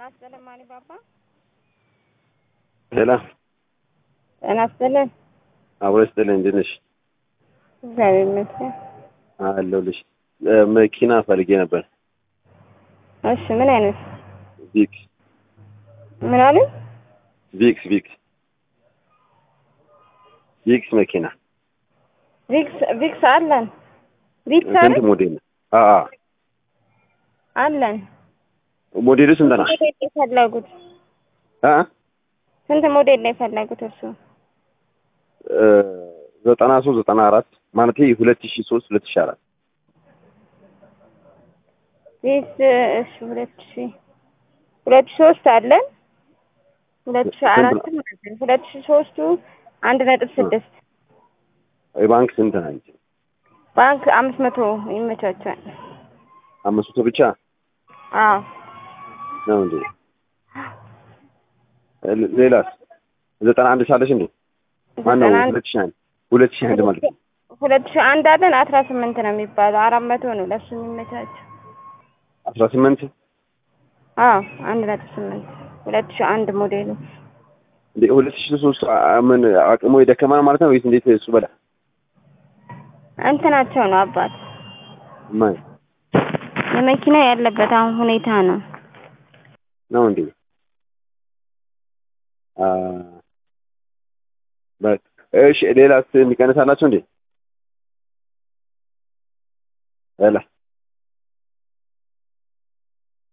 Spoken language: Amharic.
ይስጥልን ማን ባባ ሌላ ጤና ይስጥልን። አብሮ ይስጥልኝ። እንዴት ነሽ? እግዚአብሔር ይመስገን። አለሁልሽ። መኪና ፈልጌ ነበር። እሺ ምን አይነት ቪክስ ምን አሉ? ቪክስ ቪክስ ቪክስ መኪና ቪክስ ቪክስ አለን። ቪክስ ስንት አይደል? ሞዴል? አ አ አለን። ሞዴሉ ስንት ነው? ሞዴል ነው የፈለጉት? አ ስንት ሞዴል ነው የፈለጉት እርሱ? እ ዘጠና ሶስት ዘጠና አራት ማለት ሁለት ሺ ሶስት ሁለት ሺ አራት ቪክስ እሺ ሁለት ሺ ሁለት ሺ ሶስት አለን። ሁለት ሺ አራትም አለን። ሁለት ሺ ሶስቱ አንድ ነጥብ ስድስት የባንክ ስንት ናቸው? ባንክ አምስት መቶ ይመቻቻል። አምስት መቶ ብቻ አዎ ነው እንዴ? ሌ- ሌላስ ዘጠና አንድ ሳለሽ እንዴ? ማን ነው? ዘጠና አንድ ሁለት ሺ አንድ ሁለት ሺ አንድ ማለት ነው። ሁለት ሺ አንድ አለን አስራ ስምንት ነው የሚባለው አራት መቶ ነው ለሱ የሚመቻቸው። አስራ ስምንት አዎ አንድ ነጥብ ስምንት ሁለት ሺ አንድ ሞዴሉ እንዴ ሁለት ሺ ሶስት አ- ምን አቅሙ የደከማ ነው ማለት ነው ወይስ እንዴት? እሱ በላ እንትናቸው ነው አባት ማን የመኪና ያለበት አሁን ሁኔታ ነው። ነው እንዴ? አ በቃ እሺ። ሌላስ የሚቀንሳላችሁ እንዴ? ሌላ